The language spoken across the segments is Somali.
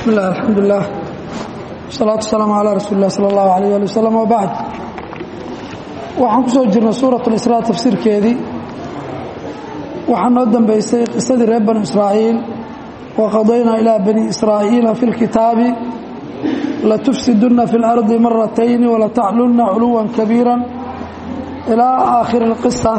bismi illah alxamdulilah wasalaatu wasalaamu calaa rasuuli lah sala allahu alayh ali wasalam wabacd waxaan ku soo jirnay suurat lisraa tafsiirkeedii waxaa noo dambeysay qisadii reer bani israa'iil wa qadaynaa ilaa bani israa'iila fi lkitaabi latufsidunna fi اlardi maratayni walataclunna culuwan kabiira ilaa aakhiri اlqisa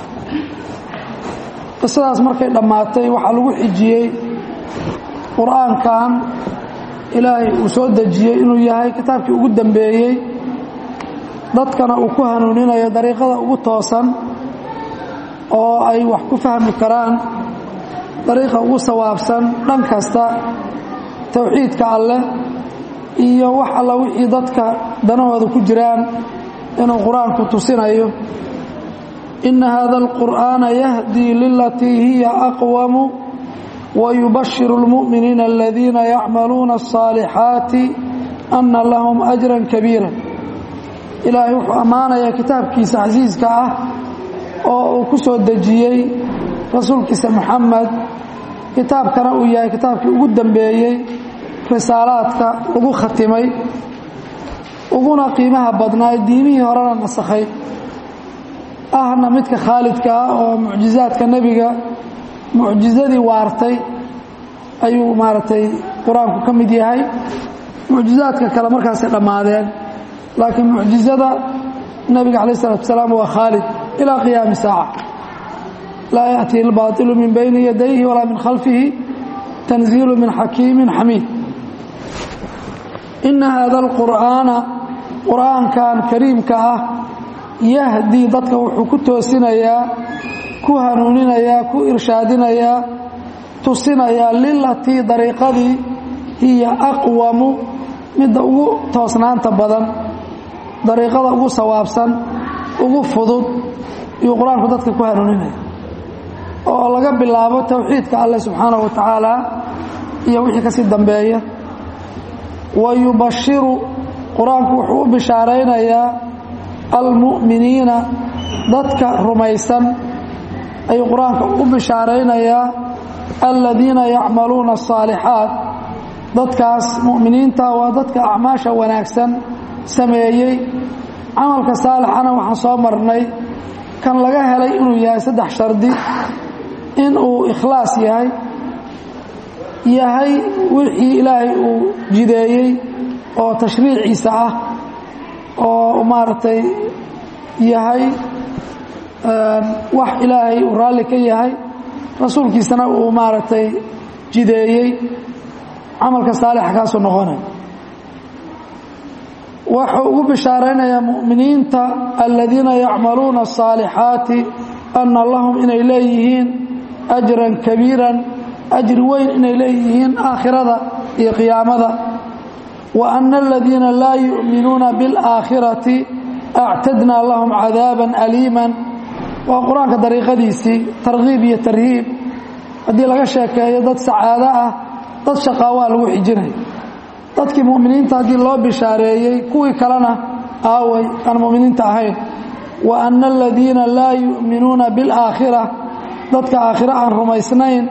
qisadaas markay dhammaatay waxaa lagu xijiyey qur-aankan ilaahay uu soo dejiyey inuu yahay kitaabkii ugu dambeeyey dadkana uu ku hanuuninayo dariiqada ugu toosan oo ay wax ku fahmi karaan dariiqa ugu sawaabsan dhan kasta towxiidka alleh iyo wax alla wixii dadka danahooda ku jiraan inuu qur-aanku tusinayo ina hada alqur'aana yahdii lilatii hiya aqwamu wayubashiru اlmu'miniina aladiina yacmaluuna الصaalixaati ana lahum ajran kabiira ilaahay wuxuu ammaanayaa kitaabkiisa casiiska ah oo uu ku soo dejiyey rasuulkiisa moxamed kitaabkana uu yahay kitaabkii ugu dambeeyey risaalaadka lagu khatimay uguna qiimaha badnaa diimihii horena nasakhay ahna midka khaalidka ah oo mucjizaadka nebiga mucjizadii waartay ayuu maaragtay qur-aanku ka mid yahay mucjizaadka kale markaasay dhammaadeen laakiin mucjizada nebiga calaih isalaatu wasalaam waa khaalid ilaa qiyaami saaca laa yaأtihi اlbaطilu min bayni yadayhi walaa min khalfihi tanziilu min xakiimi xamiid ina hada اlqur'aana qur'aankan kariimka ah yahdii dadka wuxuu ku toosinayaa ku hanuuninayaa ku irshaadinayaa tusinayaa lilatii dariiqadii hiya aqwamu midda ugu toosnaanta badan dariiqada ugu sawaabsan ugu fudud iyuu qur-aanku dadka ku hanuuninaya oo laga bilaabo towxiidka alleh subxaanahu wa tacaala iyo wixii kasii dambeeya wa yubashiru qur-aanku wuxuu u bishaaraynayaa almu'miniina dadka rumaysan ayuu qur-aanka u bishaaraynayaa aladiina yacmaluuna الصaalixaat dadkaas mu'miniinta waa dadka acmaasha wanaagsan sameeyey camalka saalixana waxaan soo marnay kan laga helay inuu yahay saddex shardi in uu ikhlaas yahay yahay wixii ilaahay uu jideeyey oo tashriiciisa ah oo maaragtay yahay wax ilaahay uu raalli ka yahay rasuulkiisana uu maaragtay jideeyey camalka saalixa kaasuu noqonaya wuxuu ugu bishaaraynayaa mu'miniinta aladiina yacmaluuna الصaalixaati ana lahum inay leeyihiin ajran kabiiran ajri weyn inay leeyihiin aakhirada iyo qiyaamada wa ana aladiina laa yu'minuuna biاlaakhirati actadnaa lahum cadaaba aliima waa qur-aanka dariiqadiisii tarkiib iyo tarhiib haddii laga sheekeeyo dad sacaado ah dad shaqaawaa lagu xijinaya dadkii mu'miniinta haddii loo bishaareeyey kuwii kalena aaway aan mu'miniinta ahayn wa ana aladiina laa yu'minuuna biاlaakhira dadka aakhiro aan rumaysnayn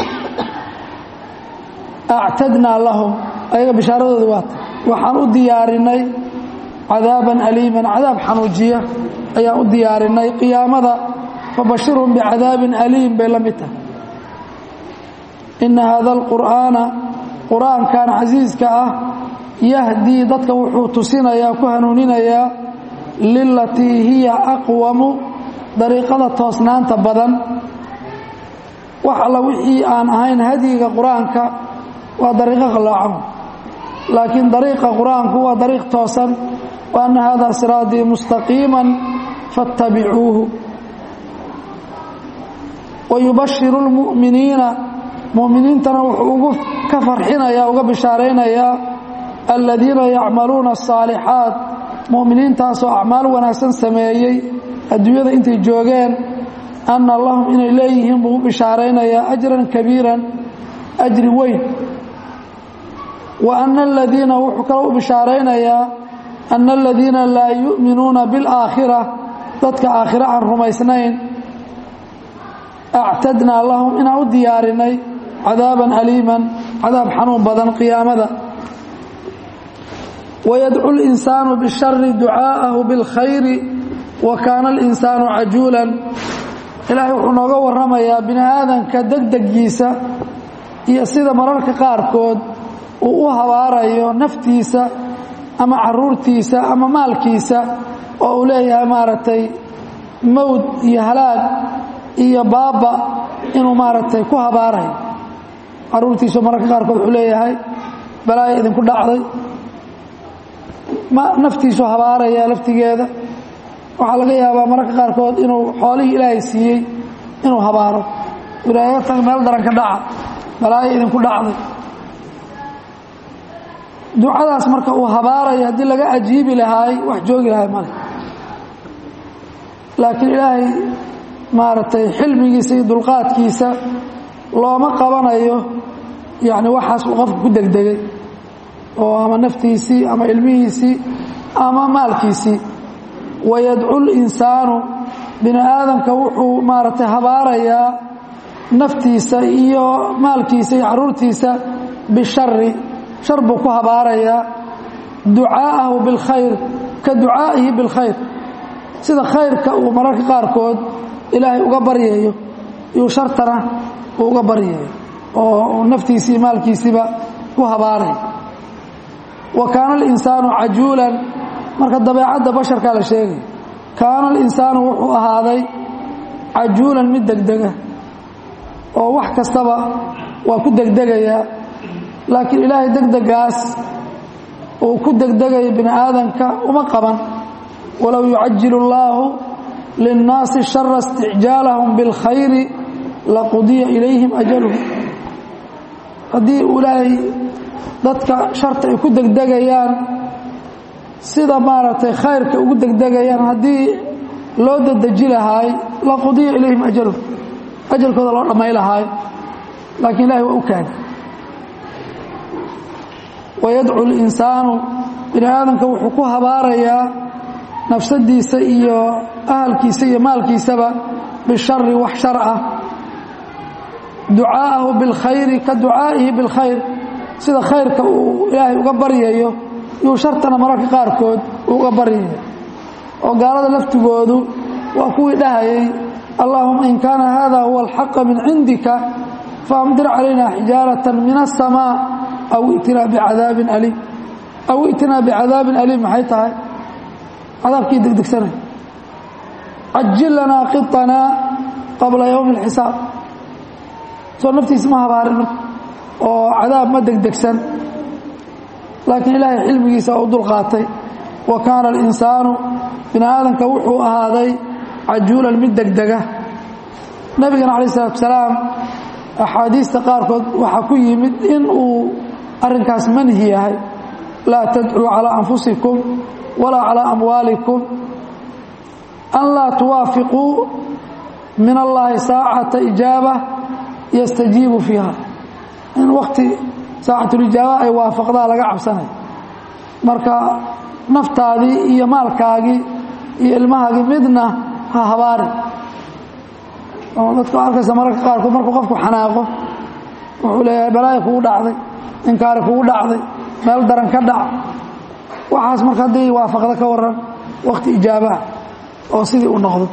actadnaa lahum ayaga bishaaradooda waata waxaan u diyaarinay cadaaban aliiman cadaab xanuujiya ayaan u diyaarinay qiyaamada fabashirhum bicadaabin aliim bay la mid tahay ina hada alqur'aana qur-aankan casiiska ah yahdii dadka wuxuu tusinayaa ku hanuuninayaa lilatii hiya aqwamu dariiqada toosnaanta badan wax alla wixii aan ahayn hadyiga qur-aanka waa dariiqo qallaacan laakiin dariiqa qur-aanku waa dariiq toosan wa anna hada siraatii mustaqiima faاtabicuuhu wayubashiru اlmu'miniina mu'miniintana wuxuu ugu ka farxinayaa uga bishaaraynayaa aladiina yacmaluuna الصaalixaat mu'miniintaasoo acmaal wanaagsan sameeyey adduunyada intay joogeen anna lahum inay leeyihiin buu u bishaaraynayaa ajran kabiiran ajri weyn wa ana aladiina wuxuu kaloo u bishaaraynayaa ana aladiina laa yu'minuuna biاlaakhira dadka aakhiro aan rumaysnayn actadnaa lahum inaan u diyaarinay cadaaban aliiman cadaab xanuun badan qiyaamada wayadcu اlinsaanu bishari ducaa'ahu biاlkhayri wa kaana اlinsaanu cajuulan ilaahay wuxuu nooga warramayaa bini aadanka degdegiisa iyo sida mararka qaarkood uu u habaarayo naftiisa ama caruurtiisa ama maalkiisa oo uu leeyahay maaragtay mowd iyo halaag iyo baaba inuu maaragtay ku habaarayo caruurtiisu mararka qaarkood wuxuu leeyahay balaaya idinku dhacday naftiisu habaaraya laftigeeda waxaa laga yaabaa mararka qaarkood inuu xoolihii ilaahay siiyey inuu habaaro ilaaga tag meel daran ka dhaca balaayo idinku dhacday ducadaas marka uu habaarayo haddii laga ajiibi lahaay wax joogi lahay male laakiin ilaahay maaragtay xilmigiisa iyo dulqaadkiisa looma qabanayo yacni waxaas uu qofka ku degdegay oo ama naftiisii ama ilmihiisii ama maalkiisii wayadcu linsaanu bini aadamka wuxuu maaragtay habaarayaa naftiisa iyo maalkiisa iyo caruurtiisa bishari shar buu ku habaarayaa ducaa'ahu bilkhayr ka ducaa'ihi bilkhayr sida khayrka uu mararka qaarkood ilaahay uga baryayo iyuu shartana uu uga baryayo oo naftiisii maalkiisiiba ku habaaraya wa kaana alinsaanu cajuulan marka dabeecadda basharkaa la sheegay kaana alinsaanu wuxuu ahaaday cajuulan mid degdega oo wax kastaba waa ku degdegayaa laakiin ilaahay degdegaas uu ku degdegayo bini aadanka uma qaban walow yucajilu اllaahu linnaasi shara isticjaalahum biاlkhayri laqudiya ilayhim ajaluhum haddii uu ilaahay dadka sharta ay ku degdegayaan sida maaragtay khayrka ugu degdegayaan haddii loo dadeji lahaay laqudiya ilayhim ajaluhum ajalkooda loo dhammay lahaay laakiin ilahay waa u kaadi wayadcu اlinsaanu bini aadamka wuxuu ku habaarayaa nafsadiisa iyo ahalkiisa iyo maalkiisaba bishari wax shar ah ducaa'ahu biاlkhayri ka ducaa'ihi biاlkhayr sida khayrka uu ilaahay uga baryayo yuu shartana mararka qaarkood uga baryayo oo gaalada laftigoodu waa kuwii dhahayay allahuma in kaana hada huwa alxaqa min cindika faamdir calayna xijaarata min aلsamaa aw itinaa bicadaabin aliim aw itinaa bicadaabin aliim maxay tahay cadaabkii degdegsanay cajil lanaa qiطanaa qabla yowmi اlxisaab soo naftiisa ma habaarin marka oo cadaab ma degdegsan laakiin ilaahay xilmigiisa u dulqaatay wa kaana alinsaanu bini aadamka wuxuu ahaaday cajuulan mid degdega nebigana calaih isalaatu salaam axaadiista qaarkood waxaa ku yimid in uu arrinkaas manhi yahay laa tadcuu calaa anfusikum walaa calaa amwaalikum an laa tuwaafiquu min allaahi saacata ijaaba yastajiibu fiiha in wakti saacatulijaaba ay waafaqdaa laga cabsanay marka naftaadii iyo maalkaagii iyo ilmahaagii midna ha habaari oo dadka arkaysa mararka qaarkood markuu qofku xanaaqo wuxuu leeyahay balaaya kugu dhacday inkaari kugu dhacday meel daran ka dhac waxaas marka haddii waafaqda ka waran wakti ijaabaah oo sidii u noqdo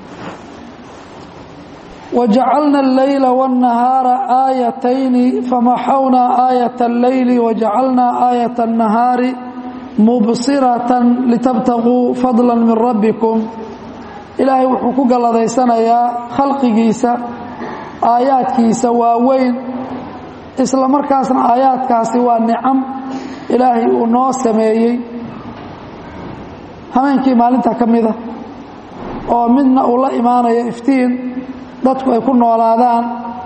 wajacalna alleyla wاnnahaara aayatayni famaxawnaa aayat alleyli wajacalnaa aayat الnahaari mubsiratan litabtaguu fadla min rabbikum ilaahay wuxuu ku galladaysanayaa khalqigiisa aayaadkiisa waaweyn isla markaasna aayaadkaasi waa nicam ilaahay uu noo sameeyey habeenkii maalinta ka mida oo midna uu la imaanayo iftiin dadku ay ku noolaadaan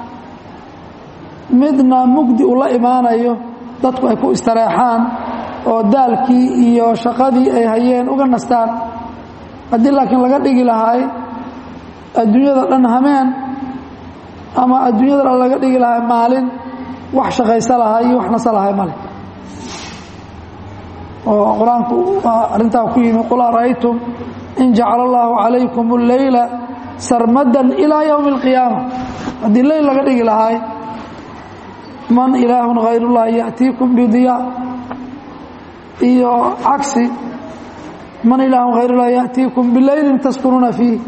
midna mugdi uu la imaanayo dadku ay ku istareexaan oo daalkii iyo shaqadii ay hayeen uga nastaan haddii laakiin laga dhigi lahaay adduunyada dhan hameen ama adduunyada dhan laga dhigi lahay maalin wax shaqaysa lahaa iyo wax nasa lahay male oo qur-aanku waa arrintaa ku yimi qul ara'aytum in jacala allahu calaykum اlleyla sarmadan ilaa yowmi اlqiyaama haddii leyl laga dhigi lahaay man ilaahun hayrullahi ya'tiikum bidiyaa iyo cagsi man ilaahun hayrullahi ya'tiikum bileylin taskunuuna fiih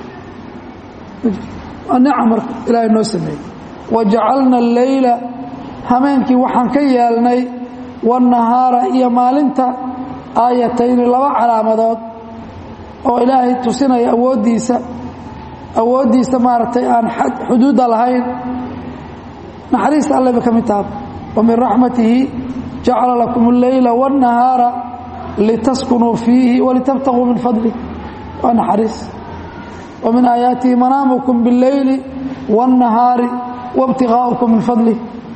nicam marka ilaahay noo sameeyey wajacalna alleyla hameenkii waxaan ka yeelnay waannahaara iyo maalinta aayatayni laba calaamadood oo ilaahay tusinaya awooddiisa awooddiisa maaragtay aan xuduudda lahayn naxariista alle bay ka mid taha wa min raxmatihi jacala lakum alleyla waannahaara litaskunuu fiihi walitabtaguu min fadlih waa naxariis wa min aayaatihi manaamukum biاlleyli waاnnahaari waاbtigaa'ukum min fadlih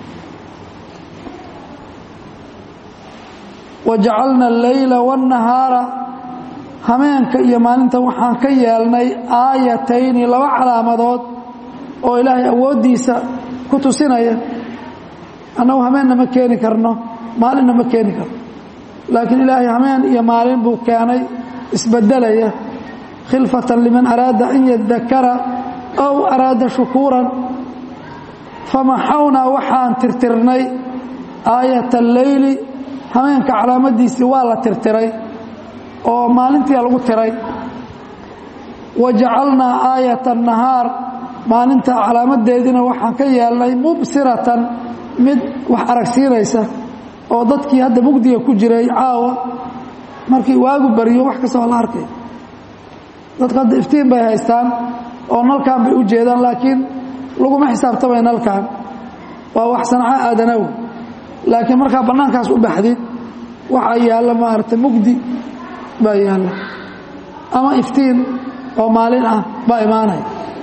wajacalna alleyla waannahaara hameenka iyo maalinta waxaan ka yeelnay aayatayni laba calaamadood oo ilaahay awooddiisa ku tusinaya annagu hameenna ma keeni karno maalinna ma keeni karno laakiin ilaahay hameen iyo maalin buu keenay isbedelaya khilfatan liman araada an yadakara aw araada shukuuran famaxawnaa waxaan tirtirnay aayata alleyli hameenka calaamadiisii waa la tirtiray oo maalintii lagu tiray wa jacalnaa aayata annahaar maalinta calaamadeediina waxaan ka yeelnay mubsiratan mid wax aragsiinaysa oo dadkii hadda mugdiga ku jiray caawa markii waagu bariyo wax kasta waa la arkay dadku hadda iftiin bay haystaan oo nalkan bay u jeedaan laakiin laguma xisaabtamay nalkan waa wax sanco aadanaw laakiin markaa bannaankaas u baxdid waxaa yaalla maaragtay mugdi baa yaalla ama iftiin oo maalin ah baa imaanaya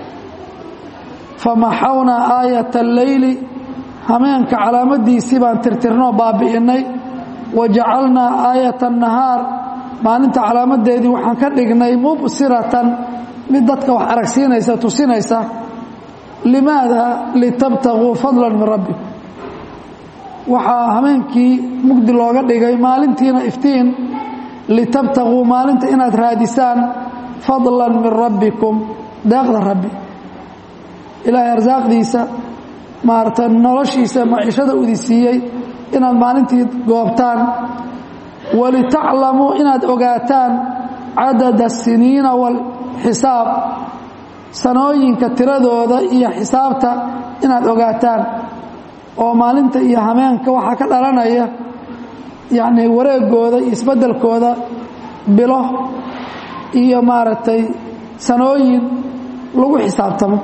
famaxawnaa aayata alleyli hameenka calaamadiisii baan tirtirnoo baabi'innay wa jacalnaa aayata annahaar maalinta calaamadeedii waxaan ka dhignay mubsiratan mid dadka wax aragsiinaysa tusinaysa limaada litabtaguu fadlan min rabbikum waxaa hameenkii mugdi looga dhigay maalintiina iftiin litabtaguu maalinta inaad raadisaan fadlan min rabbikum deeqda rabbi ilaahay arsaaqdiisa maarata noloshiisa maciishada udi siiyey inaad maalintii goobtaan walitaclamuu inaad ogaataan cadada asiniina walxisaab sanooyinka tiradooda iyo xisaabta inaad ogaataan oo maalinta iyo hameenka waxaa ka dhalanaya yacnii wareegooda iyo isbeddelkooda bilo iyo maaragtay sanooyin lagu xisaabtamo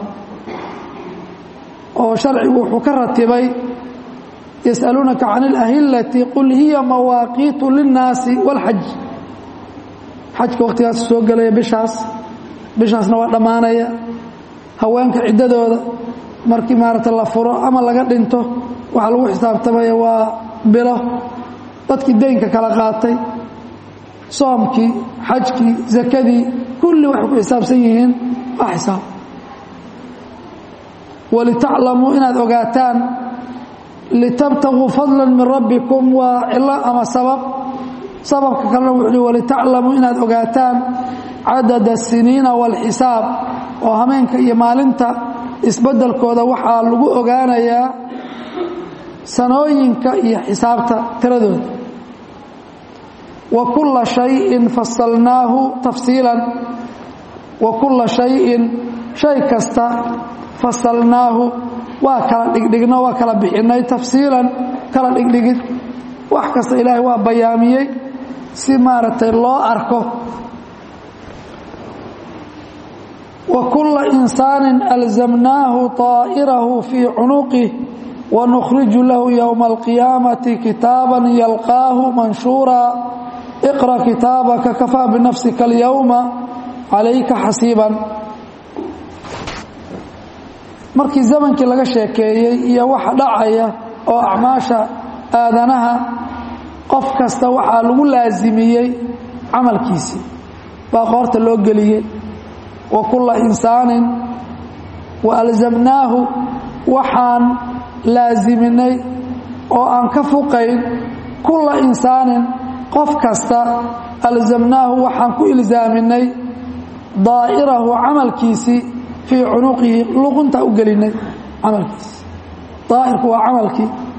oo sharcigu wuxuu ka ratibay yas'aluunaka can اlahilati qul hiya mawaaqiitu linnaasi wاlxaj xajka wakhtigaas soo gelaya bishaas bishaasna waa dhammaanaya haweenka ciddadooda markii maaragta la furo ama laga dhinto waxaa lagu xisaabtamaya waa bilo dadkii deynka kala qaatay soomkii xajkii zakadii kulli waxay ku xisaabsan yihiin waa xisaab walitaclamuu inaad ogaataan litabtaguu fadla min rabbikum waa cilo ama sabab sababka kalena wuxuu hi walitaclamuu inaad ogaataan cadada asiniina waalxisaab oo hameenka iyo maalinta isbeddelkooda waxaa lagu ogaanayaa sanooyinka iyo xisaabta tiradooda wa kulla shayin fasalnaahu tafsiilan wa kulla shayin shay kasta fasalnaahu waa kala dhigdhigno waa kala bixinay tafsiilan kala dhigdhigid wax kasta ilaahay waa bayaamiyey si maaragtay loo arko wa kulla insaanin alzamnaahu طaa'irahu fii cunuqih wanukhriju lahu yowma alqiyaamati kitaaban yalqaahu manshuura iqra kitaabaka kafaa binafsika alyowma calayka xasiiban markii zamankii laga sheekeeyey iyo waxa dhacaya oo acmaasha aadanaha qof kasta waxaa lagu laasimiyey camalkiisii baa qoorta loo geliyey wa kulla insaanin wa alzamnaahu waxaan laasiminay oo aan ka fuqayn kulla insaanin qof kasta alzamnaahu waxaan ku ilsaaminay daa'irahu camalkiisii fii cunuqihi luquntaa u gelinay camalkiisi daa'irku waa camalkii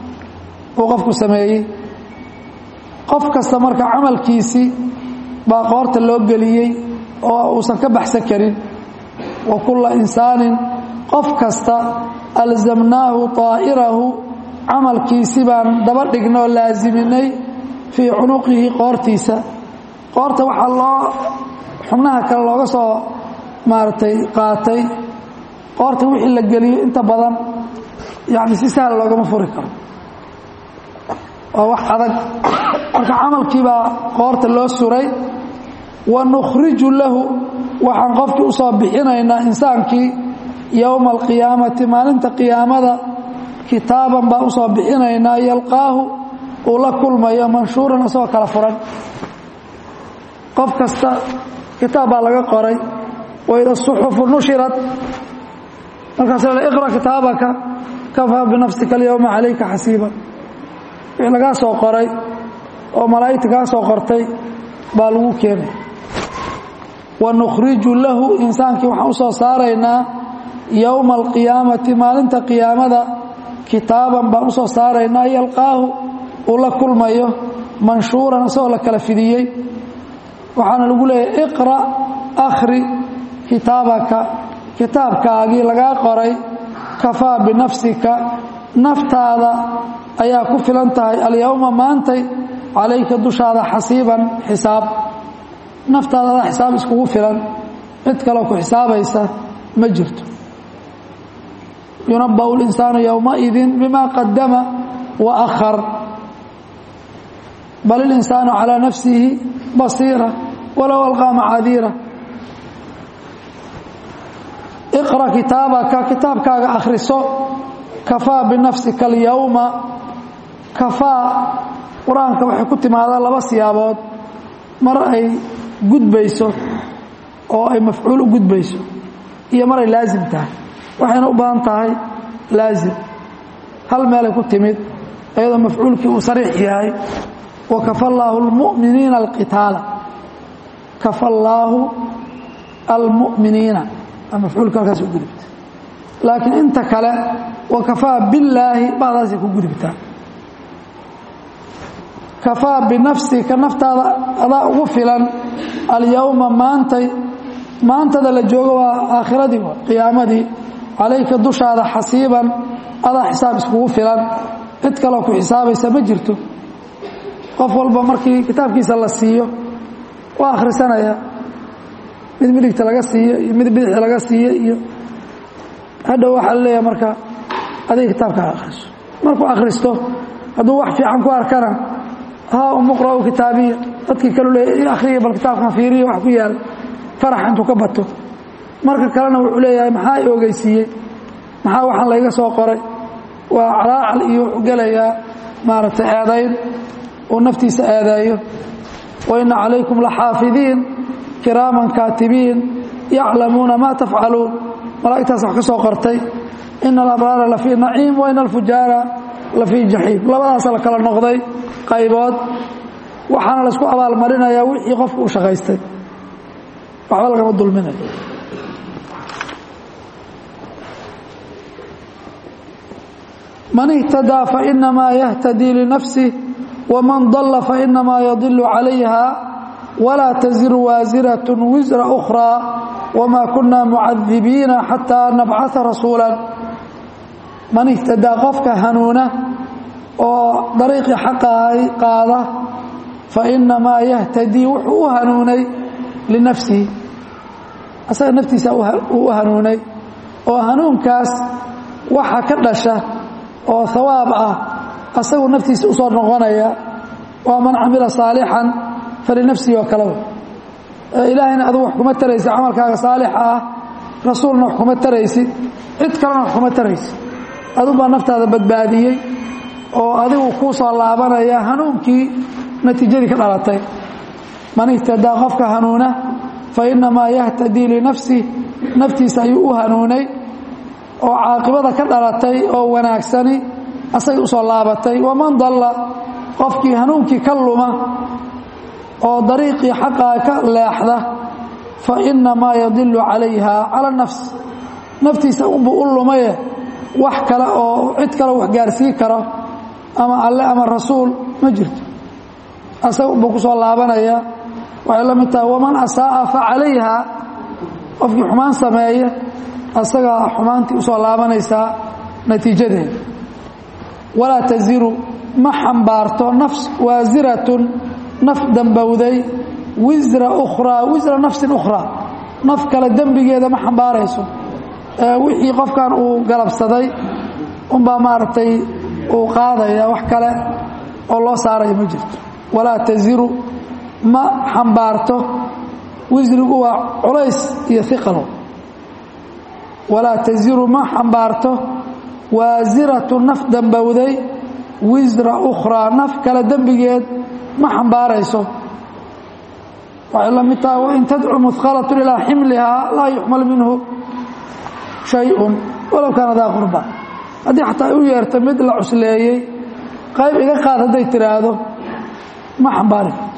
uu qofku sameeyey qof kasta marka camalkiisii baa qoorta loo geliyey oo uusan ka baxsan karin wa kulla insaanin qof kasta alzamnaahu طaa'irahu camalkiisi baan daba dhignay oo laasiminay fii cunuqihi qoortiisa qoorta waxaa loo xubnaha kale looga soo maaragtay qaatay qoorta wixii la geliyo inta badan yani si sahal loogama furi karo waa wax adag marka camalkii baa qoorta loo suray wa nukhriju lahu waxaan qofkii u soo bixinaynaa insaankii yowma alqiyaamati maalinta qiyaamada kitaaban baan usoo bixinaynaa yalqaahu uu la kulmayo manshuuran isagoo kala furan qof kasta kitaab baa laga qoray waida suxufu nushirat markaas la iqra kitaabaka kafaa binafsika alyowma calayka xasiiba wixii lagaa soo qoray oo malaa'igta kaa soo qortay baa lagu keenay wa nukhriju lahu insaankii waxaan u soo saaraynaa yowma alqiyaamati maalinta qiyaamada kitaaban baan u soo saaraynaa yalqaahu uu la kulmayo manshuuran isagoo la kala fidiyey waxaana lagu leeyahay iqra akhri kitaabaka kitaabkaagii lagaa qoray kafaa binafsika naftaada ayaa ku filan tahay alyowma maantay calayka dushaada xasiiban xisaab naftaada adaa xisaab iskugu filan cid kaloo ku xisaabaysa ma jirto yunabau linsaanu yowmaidin bima qadama wa akhar bal ilinsaanu calaa nafsihi basiira walow alqaa macaadiira iqra kitaabaka kitaabkaaga akhriso kafaa binafsika alyowma kafaa qur-aanka waxay ku timaadaa laba siyaabood mar ay gudbayso oo ay mafcuul u gudbayso iyo mar ay laasim tahay waxayna u badan tahay laasim hal meelay ku timid iyadoo mafcuulkii uu sariix yahay wa kafa allaahu almu'miniina alqitaala kafa allaahu almu'miniina mafcuulka halkaas u gudubta laakiin inta kale wa kafaa billaahi bacdaasay ku gudubtaa kafaa binafsika naftaada adaa ugu filan alyowma maantay maantada la joogo waa aakhiradii qiyaamadii calayka dushaada xasiiban adaa xisaab iskugu filan cid kaloo ku xisaabaysa ma jirto qof walba markii kitaabkiisa la siiyo waa akhrisanaya mid midigta laga siiyo iyo mid bidixda laga siiyo iyo hadhow waxaa la leeyahay marka adiga kitaabkaa akhriso markuu akhristo hadduu wax fiican ku arkana haa umuqra'u kitaabiya dadkii kalu leeya akhriya bal kitaabkan fiiriya wax ku yaal farax intuu ka bato marka kalena wuxuu leeyahay maxaa i ogeysiiyey maxaa waxaan layga soo qoray waa calaacal iyo wuxuu gelayaa maaragtay eedayn uu naftiisa eedeeyo wa inna calaykum laxaafidiin kiraaman kaatibiin yaclamuuna maa tafcaluun malaa'igtaas wax ka soo qortay ina alabraara la fii naciim wa ina alfujaara la fii jaxiim labadaasa la kala noqday qaybood waxaana laysku abaalmarinayaa wixii qofku u shaqaystay waxba lagama dulminayo man ihtadaa fainamaa yahtadii linafsih waman dalla fainamaa yadilu calayha walaa taziru waasirat wisra أkhraa wma kuna mucadibiina xataa nabcaa rasuula man ihtadaa qofka hanuuna oo dariiqii xaqahay qaada fainamaa yahtadii wuxuu u hanuunay linafsihi asaga naftiisa uu u hanuunay oo hanuunkaas waxa ka dhasha oo hawaab ah asagu naftiisa u soo noqonaya waa man camila saalixan falinafsihi oo kaleba ilaahayna adugu wax kuma taraysid camalkaaga saalixa ah rasuulna wax kuma taraysid cid kalena wax kuma taraysid adug baa naftaada badbaadiyey oo adigu kuu soo laabanaya hanuunkii natiijadii ka dhalatay man ihtadaa qofka hanuuna fainamaa yahtadii linafsih naftiisa ayuu u hanuunay oo caaqibada ka dhalatay oo wanaagsani asagay usoo laabatay waman dalla qofkii hanuunkii ka luma oo dariiqii xaqaa ka leexda fainamaa yadilu calayha cala nafs naftiisa unbuu u lumaye wax kale oo cid kale wax gaarsiin karo ama alle ama rasuul ma jirto asaga buu ku soo laabanaya waxay la mid tahay waman asaa'a fa calayha qofkii xumaan sameeya asagaa xumaantii usoo laabanaysaa natiijadeeda walaa taziru ma xambaarto nafs waasiratun naf dambowday wisra ukhraa wisra nafsin ukhraa naf kale dembigeeda ma xambaarayso wixii qofkan uu galabsaday unbaa maaragtay uu qaadaya wax kale oo loo saaraya ma jirto walaa taziru ma xambaarto wisrigu waa culays iyo iqalo walaa taziru ma xambaarto waasiratu naf dambowday wisra ukhraa naf kale dembigeed ma xambaarayso waxay la mid tahay wain tadcu muhqalatun ilaa ximlihaa laa yuxmal minhu shayun walow kaana daa qurba haddii xataa u yeerta mid la cusleeyey qayb iga qaad hadday tiraahdo ma xambaari karto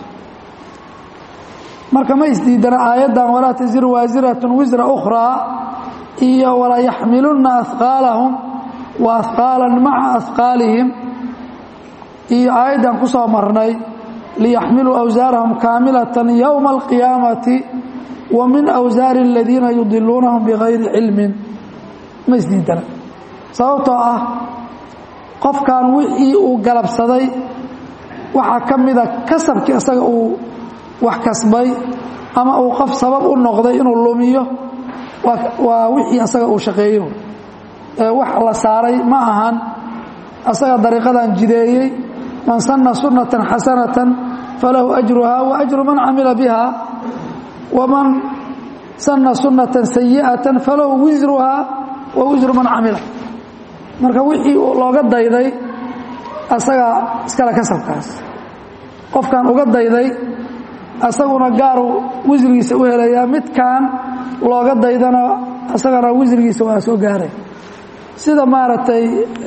marka ma isdiidana aayaddan walaa taziru waasiratun wisra ukhraa iyo walaa yaxmilunna ahqaalahum wa ahqaalan maca ahqaalihim iyo aayaddan ku soo marnay liyaxmiluu awsaarahum kaamilatan yowma alqiyaamati wa min awsaari aladiina yudiluunahum bigayri cilmin ma isdiidana sababtoo ah qofkan wixii uu galabsaday waxaa ka mida kasabkii isaga uu wax kasbay ama uu qof sabab u noqday inuu lumiyo waa wixii asaga uu shaqeeyo wax la saaray ma ahan asaga dariiqadan jideeyey man sanna sunnatan xasanatan falahu ajruha wa ajru man camila biha waman sanna sunnatan sayi'atan falahu wisruha wa wisru man camila marka wixii looga dayday asagaa iskale kasabkaas qofkan uga dayday asaguna gaaru wisrigiisa u helayaa midkan looga daydana asagana wisrigiisa waa soo gaaray sida maaragtay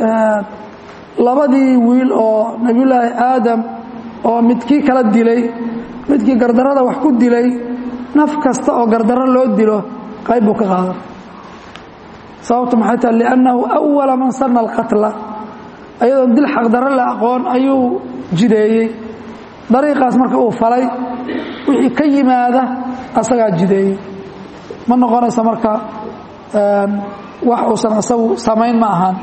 labadii wiil oo nebiyullaahi aadam oo midkii kala dilay midkii gardarrada wax ku dilay naf kasta oo gardarro loo dilo qayb buu ka qaadan sababtu maxay tahay liannahu awala man sanna alqatla ayadoon dil xaqdarro la aqoon ayuu jideeyey dariiqaas marka uu falay wixii ka yimaada asagaa jideeyey ma noqonaysa marka wax uusan asagu samayn ma ahaan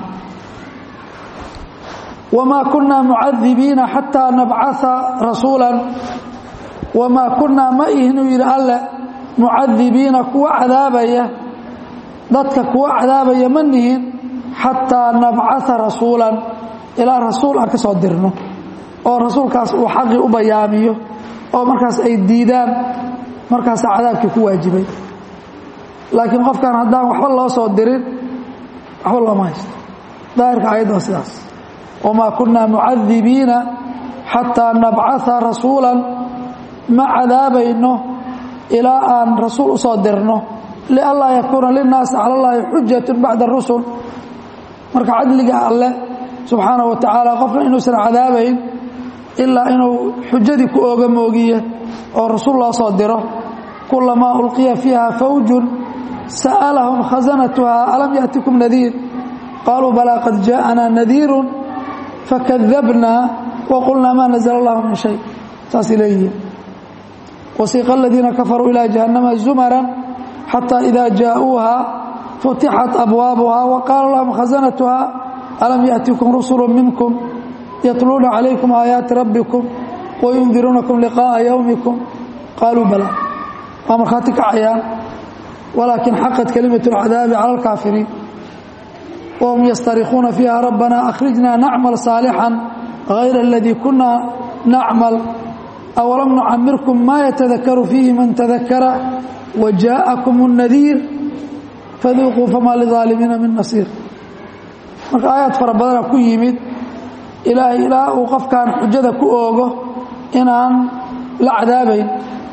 wamaa kunaa mucadibiina xataa nabcaa rasuulan wamaa kunaa ma ihinuu yidhi alle mucadibiina kuwa cadaabaya dadka kuwa cadaabaya ma nihin xataa nabcaa rasuulan ilaa rasuul aan ka soo dirno oo rasuulkaas uu xaqii u bayaamiyo oo markaas ay diidaan markaasa cadaabkii ku waajibay laakiin qofkan haddaan waxba loo soo dirin waxba looma haysto daahirka ayadda waa sidaas wamaa kunaa mucadibiina xataa nabcaa rasuulan ma cadaabayno ilaa aan rasuul u soo dirno lianlaa yakuuna linnaasi cala llaahi xujatun bacda rusul marka cadliga alle subxaana wa tacaala qofna inuusan cadaabayn ilaa inuu xujadii ku ooga moogiye oo rasuul loo soo diro kulamaa ulqiya fiiha fawjun sa'alahum khasanatuha alam yaأtikum nadiir qaaluu balaa qad jaaءanaa nadiirun fakadabnaa waqulnaa maa nazla اllahu min shay saasay leeyihiin wasiiqa aladiina kafaruu ilaa jahannama zumaran xataa ida jaa'uuha futixat abwaabuha waqaala lahum khasanatuha alam yaأtikum rusulu minkum yatluuna calaykum aayaati rabbikum wayundiruunakum liqaa'a yowmikum qaaluu bala waa markhaati kacayaan walaakin xaqat kalimatu اlcadaabi cala alkaafiriin wahum yastarikuuna fiiha rabbana akhrijna nacmal saalixan hayra aladii kuna nacmal awalam nucamirkum maa yatadakaru fiihi man tadakara wajaءakum الnadiir faduuquu famaa lidaalimiina min nasiir marka aayaad fara badana ku yimid ilaahay ilaa uu qofkan xujada ku oogo inaan la cadaabayn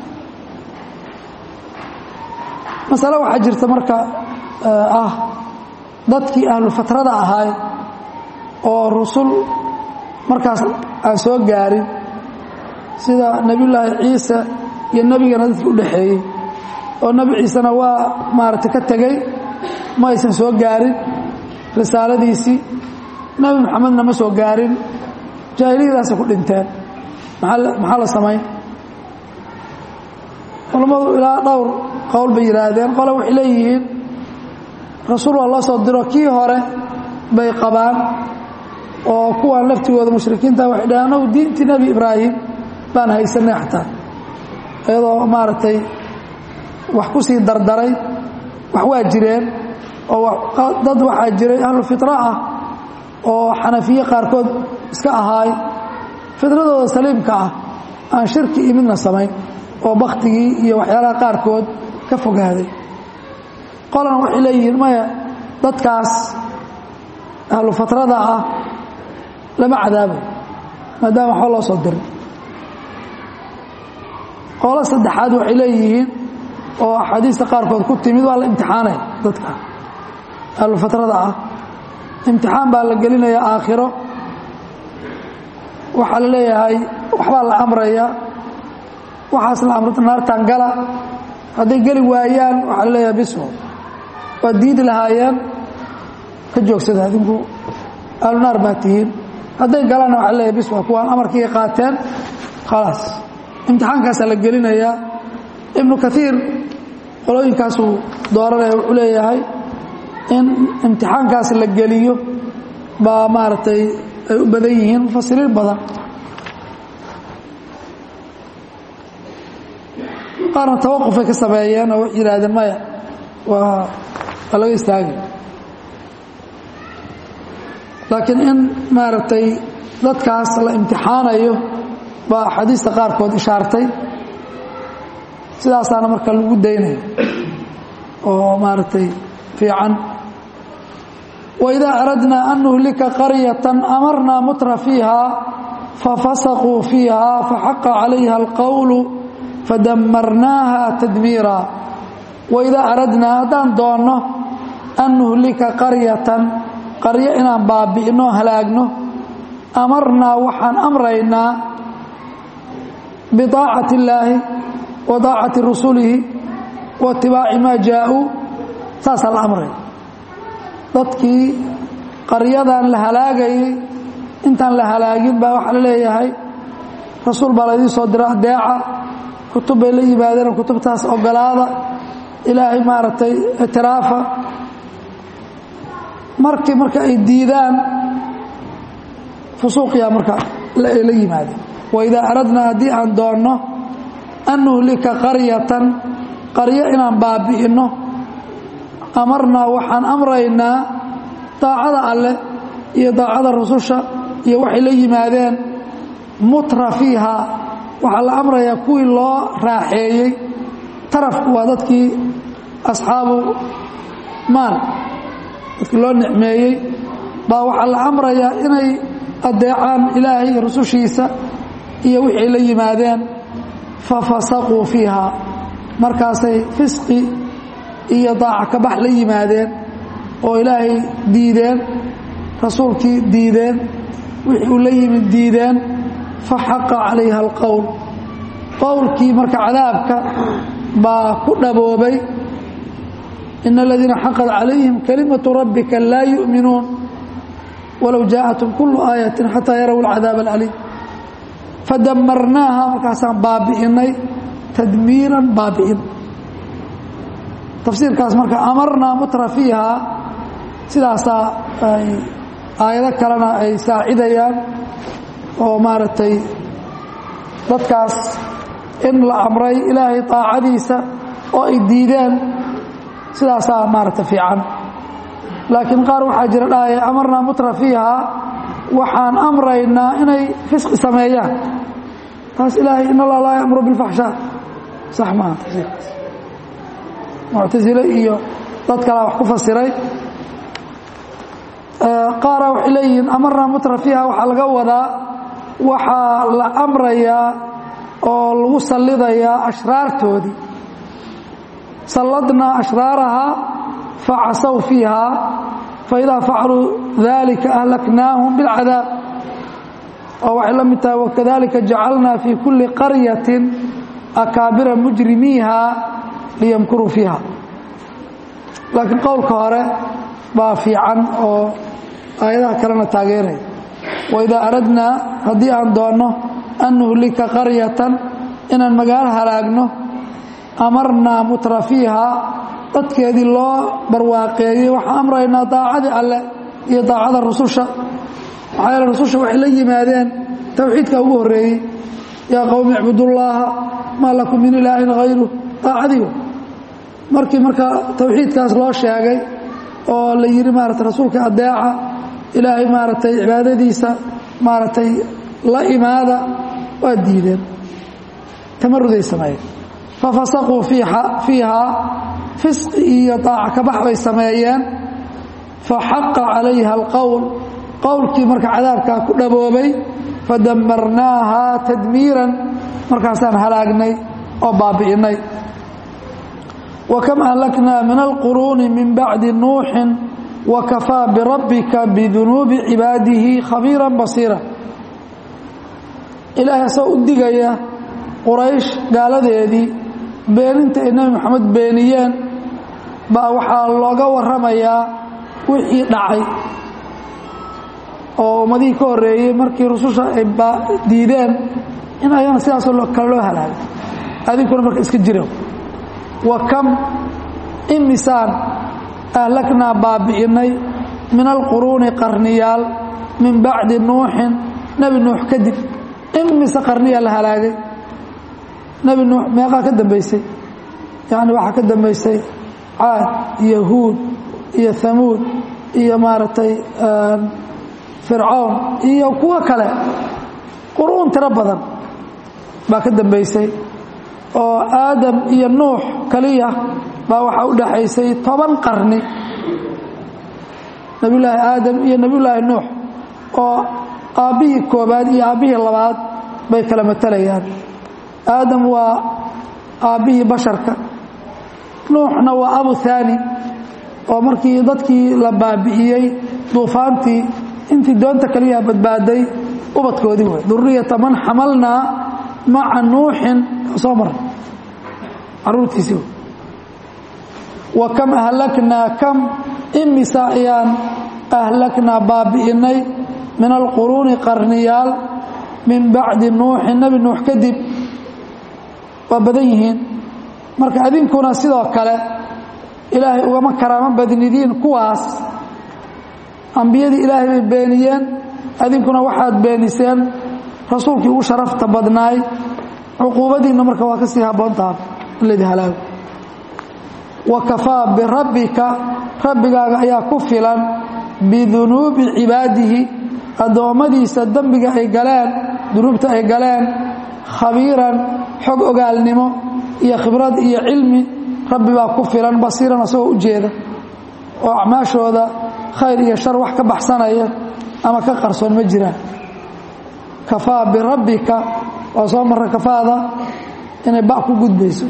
masale waxaa jirta marka ah dadkii ahlu fatrada ahaay oo rusul markaas aan soo gaarin sida nebiyullaahi ciise iyo nebigana dadkii u dhaxeeyey oo nebi ciisena waa maaragtay ka tegey ma aysan soo gaarin risaaladiisii nebi moxamedna ma soo gaarin jaahiliyadaasay ku dhinteen maxaa la samayn culammadu ilaa dhowr qowl bay yidhaahdeen qole waxay leeyihiin rasuul waa loo soo diro kii hore bay qabaan oo kuwan laftigooda mushrikiinta waxay dhaheen anagu diintii nebi ibraahim baan haysanay xataa iyadoo maaragtay wax ku sii dardaray wax waa jireen oo dad waxaa jiray ahlu fitra ah oo xanafiye qaarkood iska ahaay fitradooda saliimka ah aan shirki iyo midna samayn oo baktigii iyo waxyaalaha qaarkood ka fogaaday qolana waxay leeyihiin maya dadkaas ahlu fatrada ah lama cadaabay maadaama waxba loo soo diray qolo saddexaad waxay leeyihiin oo axaadiista qaarkood ku timid waa la imtixaanaya dadka ahlu fatrada ah imtixaan baa la gelinaya aakhiro waxaa la leeyahay waxbaa la amraya waxaas la amrata naartaan gala hadday geli waayaan waxaa la leeyahay biswo waa diidi lahaayeen ka joogsada adinku ahlu naar baa tihiin hadday galaanna waxaa leeyahay biswa kuwaan amarkii qaateen khalaas imtixaankaasaa la gelinayaa ibnu kaiir qolooyinkaasuu dooranaya wuxuu leeyahay in imtixaankaas la geliyo baa maaragtay ay u badan yihiin mufasiriin badan qaarna tawaqufay ka sameeyeen oo yidhaahdeen maya waa waa laga istaagay laakiin in maaragtay dadkaas la imtixaanayo baa axaadiista qaarkood ishaartay sidaasaana marka lagu daynaya oo maaragtay fiican waidaa aradnaa an nuhlika qaryatan amarnaa mutra fiiha fafasaquu fiiha faxaqa calayha alqowlu fadamarnaaha tadmiira waidaa aradnaa haddaan doonno an nuhlika qaryatan qaryo inaan baabi'ino halaagno amarnaa waxaan amraynaa bidaacati illaahi wa daacati rusulihi wa itibaaci maa jaa-uu saasaa la amraya dadkii qaryadan la halaagayay intaan la halaagin baa waxaa la leeyahay rasuul baa laydii soo dira adeeca kutub bay la yimaadeen kutubtaas ogolaada ilaahay maaragtay ictiraafa markii marka ay diidaan fusuuqiyaa marka la yimaadeen waidaa aradnaa haddii aan doonno an nuhlika qaryatan qaryo inaan baabi'inno amarnaa waxaan amraynaa daacada alleh iyo daacada rususha iyo waxay la yimaadeen mutra fiiha waxaa la amrayaa kuwii loo raaxeeyey tarafku waa dadkii asxaabu maal dadkii loo nicmeeyey baa waxaa la amrayaa inay adeecaan ilaahay iyo rusushiisa iyo wixii la yimaadeen fafasaquu fiiha markaasay fisqi iyo daaca kabax la yimaadeen oo ilaahay diideen rasuulkii diideen wixii uu la yimid diideen faxaqa calayha alqowl qowlkii marka cadaabka baa ku dhaboobay ina aladiina xaqad calayhim kalimatu rabbika laa yu'minuun walow jaaءatum kulu aayatin xataa yaraw alcadaab alcaliim fadamarnaaha markaasaan baabi'inay tadmiiran baabi'in tafsiirkaas marka amarnaa mutra fiiha sidaasaa ay aayado kalena ay saacidayaan oo maaragtay dadkaas in la amray ilaahay taacadiisa oo ay diideen sidaasaa maaragta fiican laakiin qaar waxaa jira dhahaya amarnaa mutra fiiha waxaan amraynaa inay fisqi sameeyaan taas ilaahay in allah laa yamuru bilfaxshaa sax maaha tafsiirkaas muctasile iyo dad kalaa wax ku fasiray qaara waxay leeyihiin amarnaa mutra fiiha waxaa laga wadaa waxaa la amrayaa oo lagu sallidayaa ashraartoodii salladnaa ashraarahaa facasaw fiiha faidaa facaluu dalika ahlaknaahum bilcadaab oo waxay la mid tahay wakadalika jacalnaa fii kulli qaryatin akaabira mujrimiiha liyamkuruu fiiha laakiin qowlka hore baa fiican oo aayadaha kalena taageeraya waidaa aradnaa haddii aan doonno an nuhlika qaryatan inaan magaalo halaagno amarnaa mutra fiihaa dadkeedii loo barwaaqeeyey waxaan amraynaa daacadii alleh iyo daacada rususha maxaa yeele rususha waxay la yimaadeen towxiidka ugu horreeyey yaa qowmi icbudullaaha maa lakum min ilaahin hayru daacadii markii marka towxiidkaas loo sheegay oo la yidhi maarata rasuulka adeeca ilaahay maaragtay cibaadadiisa maaragtay la imaada waa diideen tamaruday sameeyeen fafasaquu fiihaa fisqi iyo daaca kabax bay sameeyeen faxaqa calayha alqowl qowlkii marka cadaabkaa ku dhaboobay fadamarnaaha tadmiiran markaasaan halaagnay oo baabi'innay wa kam ahlaknaa min alquruuni min bacdi nuuxin wa kafaa birabbika bidunuubi cibaadihi khabiiran basiira ilaahay asagoo u digaya quraysh gaaladeedii beeninta ay nebi moxamed beeniyeen baa waxaa looga warramayaa wixii dhacay oo ummadihii ka horreeyey markii rususha ay diideen in ayana sidaasoo kale loo halaagay adinkuna marka iska jira wa kam imisaan ahlaknaa baabi'innay min alquruuni qarniyaal min bacdi nuuxin nebi nuux kadib imise qarniyaa la halaagay nebi nuux meeqaa ka dambaysay yacni waxaa ka dambaysay caad iyo huud iyo hamuud iyo maaragtay fircown iyo kuwo kale quruun tiro badan baa ka dambaysay oo aadam iyo nuux kaliya baa waxaa u dhaxaysay toban qarni nebiyullaahi aadam iyo nebiyullaahi nuux oo aabbihii koobaad iyo aabbihii labaad bay kala matalayaan aadam waa aabbihii basharka nuuxna waa abu haani oo markii dadkii la baabi'iyey duufaantii intii doonta kaliyaa badbaaday ubadkoodii wey duriyata man xamalnaa maca nuuxin soo mara caruurtiisii wey wa kam ahlaknaa kam imisa ayaan ahlaknaa baabi'innay min alquruuni qarniyaal min bacdi nuuxin nebi nuux kadib waa badan yihiin marka adinkuna sidoo kale ilaahay ugama karaamo badnidiin kuwaas ambiyadii ilaahay bay beeniyeen adinkuna waxaad beeniseen rasuulkii ugu sharafta badnaay cuquubadiinna marka waa ka sii habboontaha in laydin halaago wa kafaa birabbika rabbigaaga ayaa ku filan bidunuubi cibaadihi addoommadiisa dembiga ay galeen dunuubta ay galeen khabiiran xog ogaalnimo iyo khibrad iyo cilmi rabbi baa ku filan basiiran asagoo u jeeda oo acmaashooda khayr iyo shar wax ka baxsanaya ama ka qarsoon ma jiraan kafaa birabbika oo soo marra kafaada inay ba ku gudbayso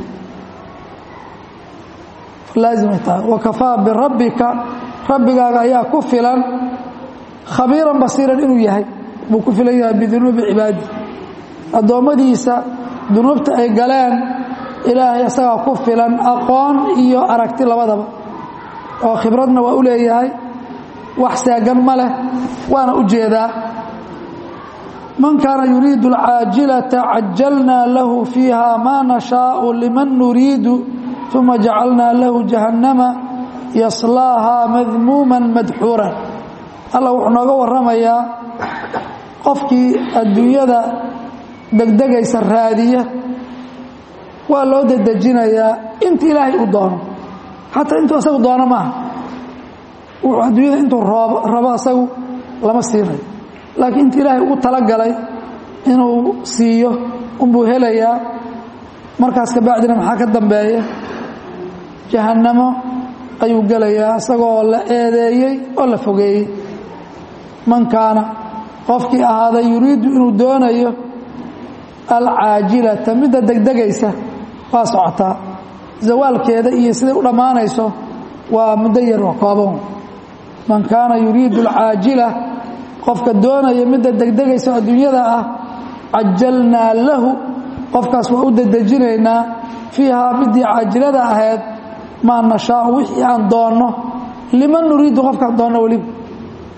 laazimay tahay wa kafaa birabbika rabbigaaga ayaa ku filan khabiiran basiiran inuu yahay buu ku filan yahay bidunuubi cibaadi addoommadiisa dunuubta ay galeen ilaahay isagaa ku filan aqoon iyo aragti labadaba oo khibradna waa u leeyahay wax seegan ma leh waana u jeedaa man kaana yuriidu alcaajilata cajalnaa lahu fiiha maa nashaau liman nuriidu uma jacalnaa lahu jahannama yaslaahaa madmuuman madxuuran alla wuxuu nooga warramayaa qofkii adduunyada degdegaysa raadiya waa loo dedejinayaa inta ilaahay uu doono xataa intuu asagu doono maaha wuxuu adduunyada intuu rabo asagu lama siinayo laakiin inta ilaahay ugu talagalay inuu siiyo unbuu helayaa markaas ka bacdina maxaa ka dambeeya jahannamo ayuu gelayaa isagoo la eedeeyey oo la fogeeyey man kaana qofkii ahaaday yuriidu inuu doonayo alcaajilata midda degdegaysa waa socotaa zawaalkeeda iyo siday u dhammaanayso waa muddo yar oo kooban man kaana yuriidu alcaajila qofka doonaya midda degdegaysa adduunyada ah cajalnaa lahu qofkaas waa u dedejinaynaa fiihaa midii caajilada ahayd maa nashaau wixii aan doonno liman nuriidu qofkaan doonno weliba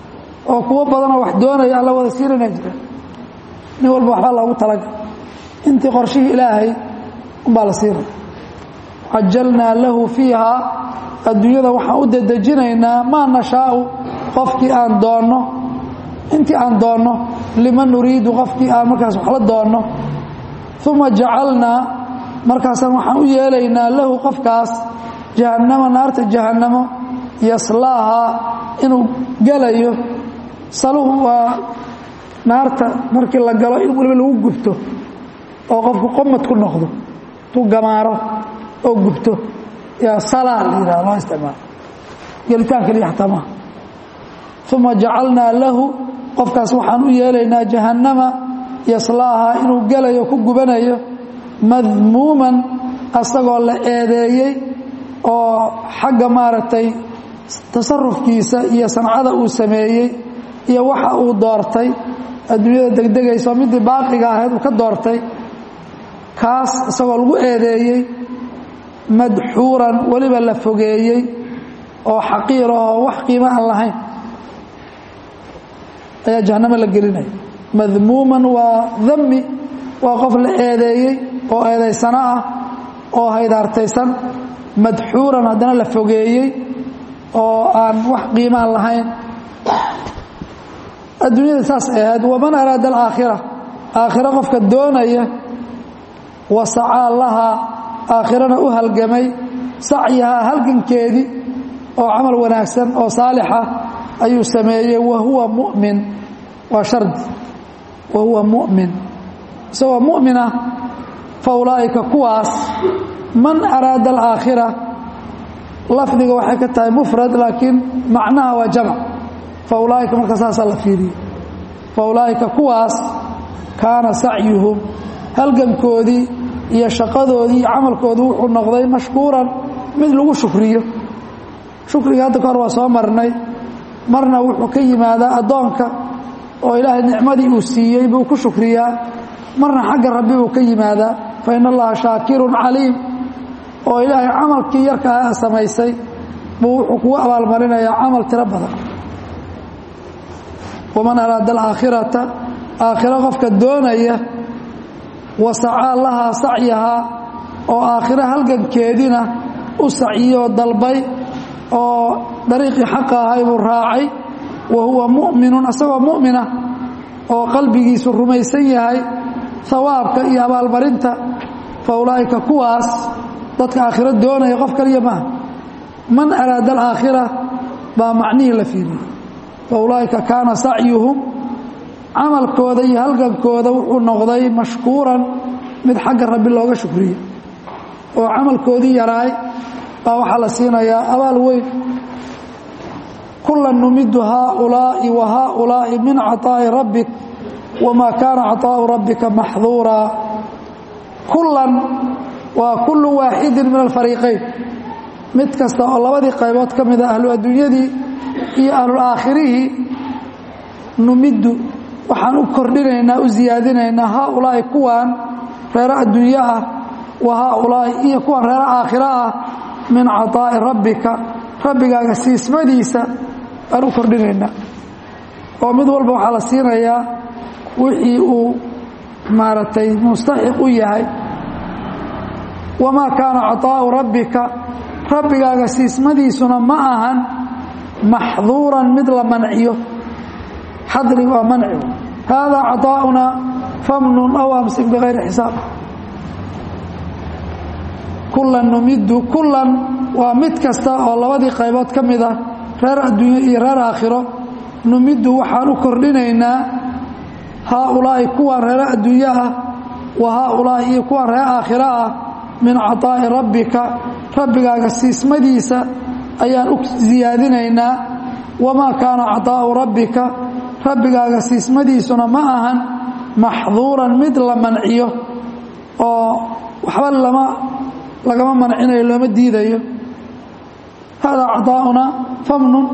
oo kuwo badanoo wax doonaya alla wada siinana jiraan nin walba waxbaa loogu talagal intii qorshihii ilaahay umbaa la siinaya cajalnaa lahu fiiha adduunyada waxaan u dedejinaynaa maa nashaau qofkii aan doonno intii aan doonno liman nuriidu qofkii aan markaas wax la doonno uma jacalnaa markaasaan waxaan u yeelaynaa lahu qofkaas jahannama naarta jahannamo yaslaahaa inuu gelayo saluhu waa naarta markii la galo in waliba lagu gubto oo qofku qomad ku noqdo tu gamaaro oo gubto yaa salaa la yidhaha loo isticmaalo gelitaan keliya xataa maaha uma jacalnaa lahu qofkaas waxaan u yeelaynaa jahannama yaslaahaa inuu gelayo ku gubanayo madmuuman asagoo la eedeeyey oo xagga maaragtay tasarufkiisa iyo sancada uu sameeyey iyo waxa uu doortay adduunyada degdegayso midii baaqiga ahayd uu ka doortay kaas isagoo lagu eedeeyey madxuuran weliba la fogeeyey oo xaqiir oo wax qiimo aan lahayn ayaa jahannamo la gelinaya madmuuman waa dami waa qof la eedeeyey oo eedaysano ah oo haydaartaysan madxuuran haddana la fogeeyey oo aan wax qiimaan lahayn adduunyada saas ay ahayd waman araada alaakhira aakhiro qofka doonaya wasacaa lahaa aakhirana u halgamay sacyahaa halgankeedii oo camal wanaagsan oo saalixa ayuu sameeyey wahuwa mumin waa shardi wahuwa mumin isagoo mu'minah fa ulaa'ika kuwaas man araada alaakhira lafdiga waxay ka tahay mufrad laakiin macnaha waa jamc fa ulaa'ika marka saasaa la fiiriyey fa ulaa'ika kuwaas kaana sacyuhum halgankoodii iyo shaqadoodii iyo camalkoodii wuxuu noqday mashkuuran mid lagu shukriyo shukriga hadda ka hor waa soo marnay marna wuxuu ka yimaadaa addoonka oo ilaahay nicmadii uu siiyey buu ku shukriyaa marna xagga rabbi buu ka yimaadaa fa in allaha shaakirun caliim oo ilaahay camalkii yarkaa samaysay buu wuxuu kugu abaalmarinayaa camal tiro badan waman araada alaakhirata aakhiro qofka doonaya wasacaa lahaa sacyahaa oo aakhiro halgankeedina u saciyoo dalbay oo dariiqii xaqa ahay buu raacay wa huwa mu'minun isagoo mu'mina oo qalbigiisu rumaysan yahay hawaabka iyo abaalmarinta fa ulaa'ika kuwaas dadka aakhiro doonaya qof kaliya maaha man araada alaakhira baa macnihii la fiiriyey fa ulaa'ika kaana sacyuhum camalkooda iyo halgankooda wuxuu noqday mashkuuran mid xagga rabbi looga shukriyo oo camalkoodii yaraay baa waxaa la siinayaa abaal weyn kulan numidu haaulaa'i wa haaulaa'i min caطaa'i rabbik wamaa kaana caطaa'u rabbika maxduuraa kulan waa kullu waaxidin min alfariiqayn mid kasta oo labadii qaybood ka mida ahlu adduunyadii iyo ahlulaakhirihii numiddu waxaan u kordhinaynaa u siyaadinaynaa haaulaa'i kuwan reero adduunyo ah wa haaulaa'i iyo kuwan reero aakhiro ah min caطaa'i rabbika rabbigaaga siismadiisa baan u kordhinaynaa oo mid walba waxaa la siinayaa wixii uu maaragtay mustaxiq u yahay wamaa kaana caطaa'u rabbika rabbigaaga siismadiisuna ma ahan maxduuran mid la manciyo xadrig waa manci haadaa caطaa'una famnun aw amsik bikayri xisaab kulan numiddu kulan waa mid kasta oo labadii qaybood ka mid ah reer adduunyo iyo reer aakhiro numiddu waxaan u kordhinaynaa haaulaa'i kuwan reero adduunyo ah wa haaulaa'i iyo kuwan reer aakhiro ah min caطaa'i rabbika rabbigaaga siismadiisa ayaan u siyaadinaynaa wamaa kaana caطaa'u rabbika rabbigaaga siismadiisuna ma ahan maxduuran mid la manciyo oo waxba lama lagama mancinayo looma diidayo hada caطaa'una famnun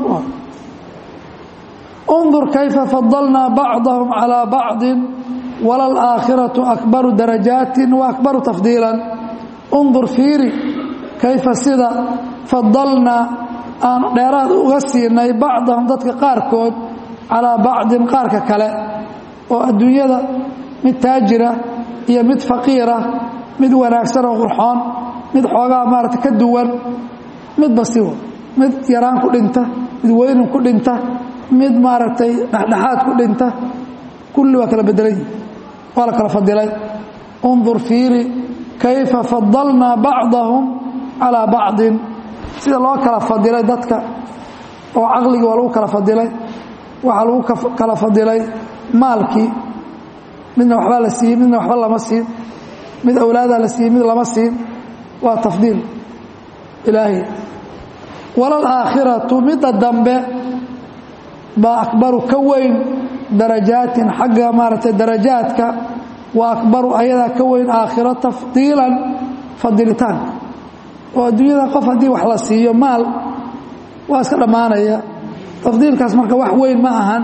undur kayfa fadalnaa bacdahum calىa bacdi walalaakhiraةu akbaru darajaati waakbaru tafdiila undur fiiri kayfa sida fadalnaa aan dheeraad uga siinay bacdahum dadka qaarkood calaa bacdin qaarka kale oo adduunyada mid taajira iyo mid faqiira mid wanaagsan oo qurxoon mid xoogaa maarata ka duwan midba siwa mid yaraan ku dhinta mid weynin ku dhinta mid maaragtay dhexdhexaad ku dhinta kulli waa kala bedelan yihi waa la kala fadilay undur fiiri kayfa fadalnaa bacdahum calaa bacdin sida loo kala fadilay dadka oo caqligii waa lagu kala fadilay waxaa lagu kala fadilay maalkii midna waxbaa la siiyey midna waxba lama siin mid awlaadaa la siiyey mid lama siin waa tafdiil ilaahay walal aakhiratu midda dambe baa akbaru ka weyn darajaatin xagga maaragtay darajaadka wa akbaru ayadaa ka weyn aakhiro tafdiilan fadilitaanka oo adduunyada qof haddii wax la siiyo maal waa iska dhammaanaya tafdiilkaas marka wax weyn ma ahan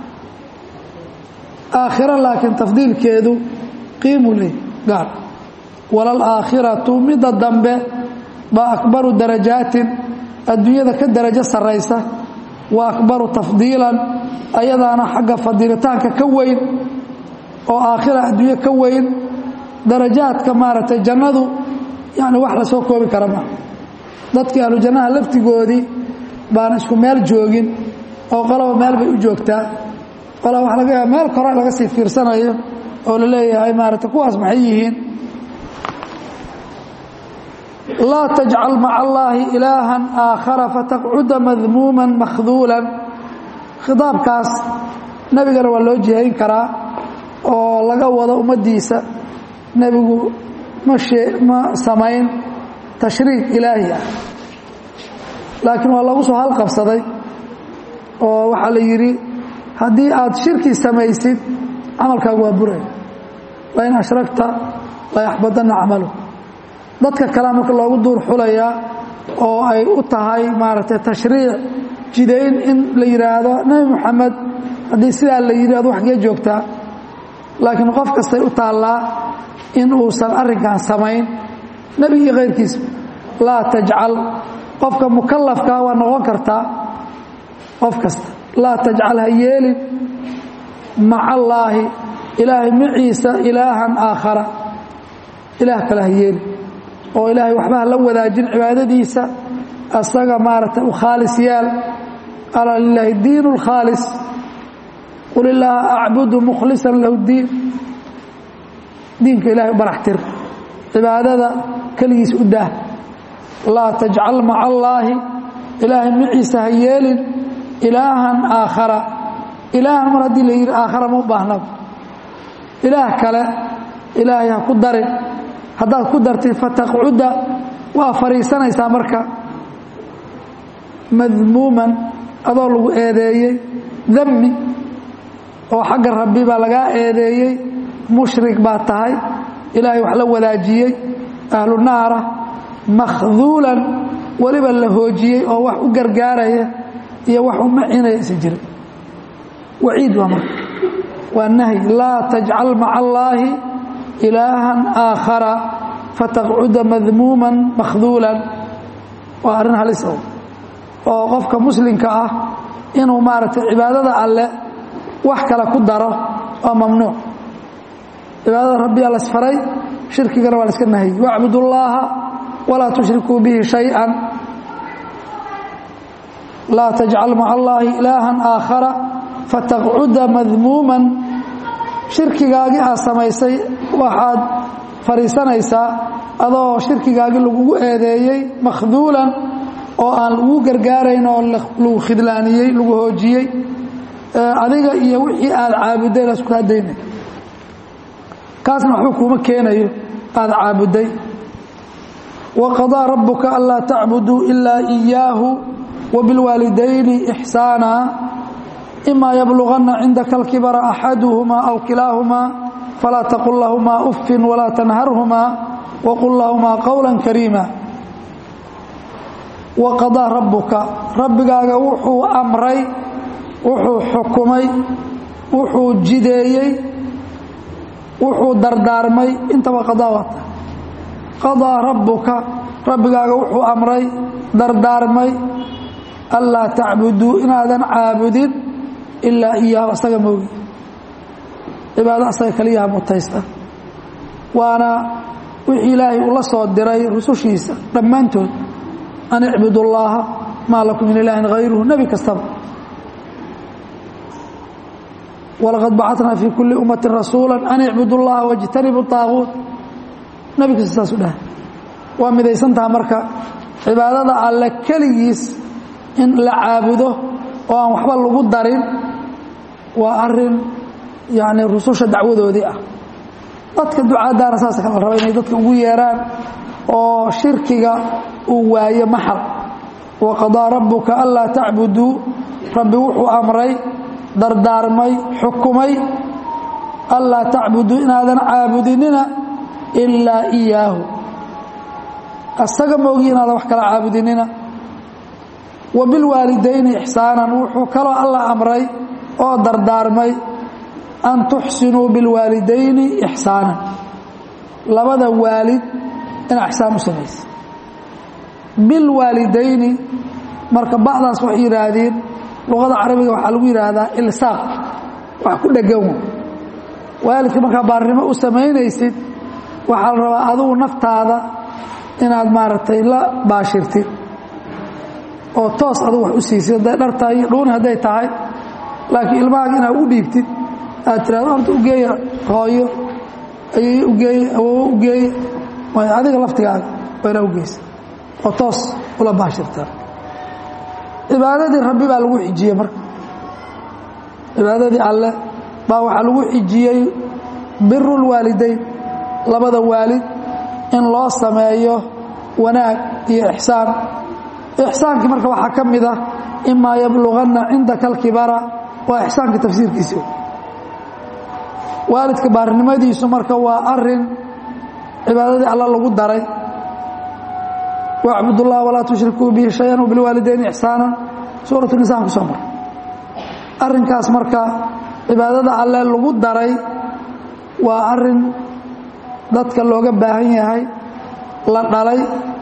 aakhiro laakiin tafdiilkeedu qiimu leh gaar walal aakhiratu midda dambe baa akbaru darajaatin adduunyada ka darajo sarraysa wa akbaru tafdiilan ayadaana xagga fadilitaanka ka weyn oo aakhira adduunye ka weyn darajaadka maaragtay jannadu yani wax la soo koobi kara maa dadkii ahlu jannaha laftigoodii baan isku meel joogin oo qolaba meel bay u joogtaa qolaa waxa laga yaaba meel kore laga sii fiirsanayo oo la leeyahay maaragtay kuwaas maxay yihiin laa tajcal maca allaahi ilaahan aakhara fataqcuda madmuuman makhduulan khitaabkaas nebigana waa loo jihayn karaa oo laga wado ummaddiisa nebigu ma shee ma samayn tashriic ilaahi ah laakiin waa lagu soo halqabsaday oo waxaa la yidhi haddii aad shirki samaysid camalkaagu waa buray lain ashragta layaxbadanna camalu dadka kalea marka loogu duur xulayaa oo ay u tahay maaragtay tashriic jidayn in la yidhaahdo nebi moxamed haddii sidaa la yidhi ad waxgee joogtaa laakiin qof kastay u taallaa in uusan arrinkan samayn nebi iyo kayrkiisa laa tajcal qofka mukallafkaa waa noqon kartaa qof kasta laa tajcal ha yeelin maca allaahi ilaahay maciisa ilaahan aakhara ilaah kale ha yeelin oo ilaahay waxba ha la wadaajin cibaadadiisa asaga maaragtay u khaalis yaal alaa lilaahi diin اlkhaalis qul illaaha acbudu mukhlisan lahu diin diinka ilahay u baraxtir cibaadada keligiis u daah laa tajcal maca allaahi ilaahay maciisa ha yeelin ilaahan aakhara ilaahan mar haddii la yidhi aakhara ma u baahnaba ilaah kale ilaahay ha ku darin haddaad ku dartid fataqcuda waa fadhiisanaysaa marka madmuuman adoo lagu eedeeyey dami oo xagga rabbi baa lagaa eedeeyey mushrik baa tahay ilaahay wax la wadaajiyey ahlu naara makhduulan weliba la hoojiyey oo wax u gargaaraya iyo wax u macinaya isa jira waciid waa marka waa nahyi laa tajcal maca allaahi ilaahan aakhara fataqcuda madmuuman makhduulan waa arrin halis o oo qofka muslimka ah inuu maaragtay cibaadada alle wax kale ku daro waa mamnuuc cibaadada rabbiyaa lasfaray shirkigana waa la iska nahiyey wacbud ullaaha walaa tushrikuu bihi shay-an laa tajcal maca allaahi ilaahan aakhara fataqcuda madmuuman shirkigaagii aad samaysay waxaad fadhiisanaysaa adoo shirkigaagii lagugu eedeeyey makhduulan oo aan lagu gargaarayn oo lagu khidlaaniyey lagu hoojiyey adiga iyo wixii aad caabudday la isku hadaynay kaasna waxba kuuma keenayo aada caabudday wa qadaa rabbuka anlaa tacbuduu ilaa إiyaahu wabilwaalidayni إxsaana ima yabluغana cindaka اlkibara axaduhuma aw kilaahumaa falaa taqul lahumaa ufin walaa tanharhumaa waqul lahumaa qowla kariima wa qadaa rabbuka rabbigaaga wuxuu amray wuxuu xukumay wuxuu jideeyey wuxuu dardaarmay intaba qadaa wata qadaa rabbuka rabbigaaga wuxuu amray dardaarmay anlaa tacbuduu inaadan caabudin ilaa iyaahu asaga moogi cibaado asaga kaliyaha mutaysta waana wixii ilaahay uu la soo diray rusushiisa dhammaantood an icbud اllaha maa lakum min ilaahin hayruhu nebi kastaba walaqad bacatnaa fii kuli ummati rasuula an icbudu اllaha wاjtanibu طaaguut nebi kasta saasu dhahay waa midaysantaha marka cibaadada alle keligiis in la caabudo oo aan waxba lagu darin waa arin yani rususha dacwadoodii ah dadka ducaadaana saas kala raba inay dadka ugu yeeraan oo shirkiga uu waayo maxal waqadaa rabbuka anlaa tacbuduu rabbi wuxuu amray dardaarmay xukumay anlaa tacbuduu inaadan caabudinina ilaa iyaahu asaga moogi inaadan wax kala caabudinina wa bilwaalidayni ixsaanan wuxuu kaloo alla amray oo dardaarmay an tuxsinuu bilwaalidayni ixsaanan labada waalid ina ixsaan u samaysa bilwaalidayni marka bacdaas waxay yidhaahdeen luqada carabiga waxaa lagu yidhaahdaa ilsaaq wax ku dhegan waalidka markaa baarnimo u samaynaysid waxaa la rabaa adugu naftaada inaad maaragtay la baashirtid oo toos adugu wax u siisid hadday dhar tahay iyo dhuuni hadday tahay laakiin ilmahaaga inaad u dhiibtid aad tirahdo horta ugeeya hooyo ayay ugeeye awoowo ugeeye way adiga laftigaaga waa inaa ugeysa oo toos ula baashirtaa cibaadadii rabbi baa lagu xijiyey marka cibaadadii alle baa waxaa lagu xijiyey biru lwaalidayn labada waalid in loo sameeyo wanaag iyo ixsaan ixsaankii marka waxaa ka mid ah imaa yabluganna cindaka alkibara waa ixsaanka tafsiirkiisi waalidka baarinimadiisu marka waa arin cibaadadii alla lagu daray wacbud اllah walaa tushrikuu bihi shayan wbilwaalidayni ixsaana suurat nisan kusoo mar arinkaas marka cibaadada alle lagu daray waa arin dadka looga baahan yahay la dhalay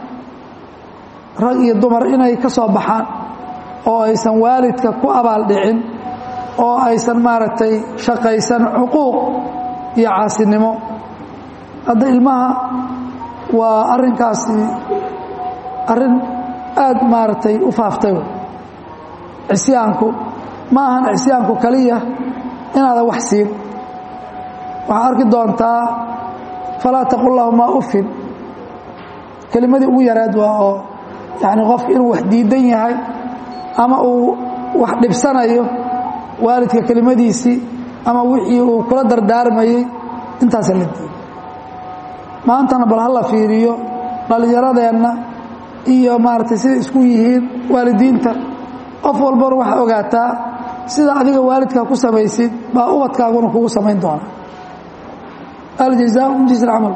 rag iyo dumar inay ka soo baxaan oo aysan waalidka ku abaal dhicin oo aysan maaragtay shaqaysan cuquuq iyo caasinimo hadda ilmaha waa arinkaasi arrin aad maaragtay u faaftay cisyaanku ma ahan cisyaanku kaliya inaadan wax siin waxaa arki doontaa falaa taqul lahumaa ufin kelimadii ugu yaraad waa oo yani qofka inuu wax diidan yahay ama uu wax dhibsanayo waalidka kelimadiisii ama wixii uu kula dardaarmayey intaasa la diiday maantana bal hala fiiriyo dhallinyaradeenna iyo maaragtay siday isku yihiin waalidiinta qof walbana waxaa ogaataa sida adiga waalidkaa ku samaysid baa ubadkaaguna kugu samayn doona aljazaau min jinsi alcamal